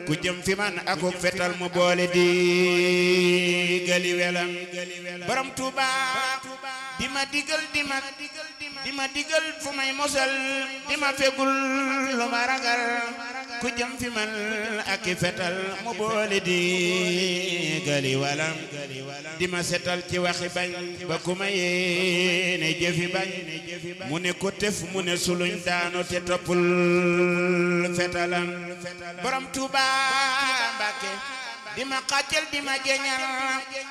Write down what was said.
ku jëm fi man akuk fetal mu boole di gali welam borom Tuuba di ma digal di ma di ma digal fu may mosal di ma fegul lu ma ragal ku jëm fi man ak i fetal mu boole di gali walam di ma setal ci waxi bañ ba ku ma yéene jëfi bañ mu ne ko tef mu ne suluñ daanu te toppul fetalam borom Tuuba Mbàkke di ma xàccal di ma jeñal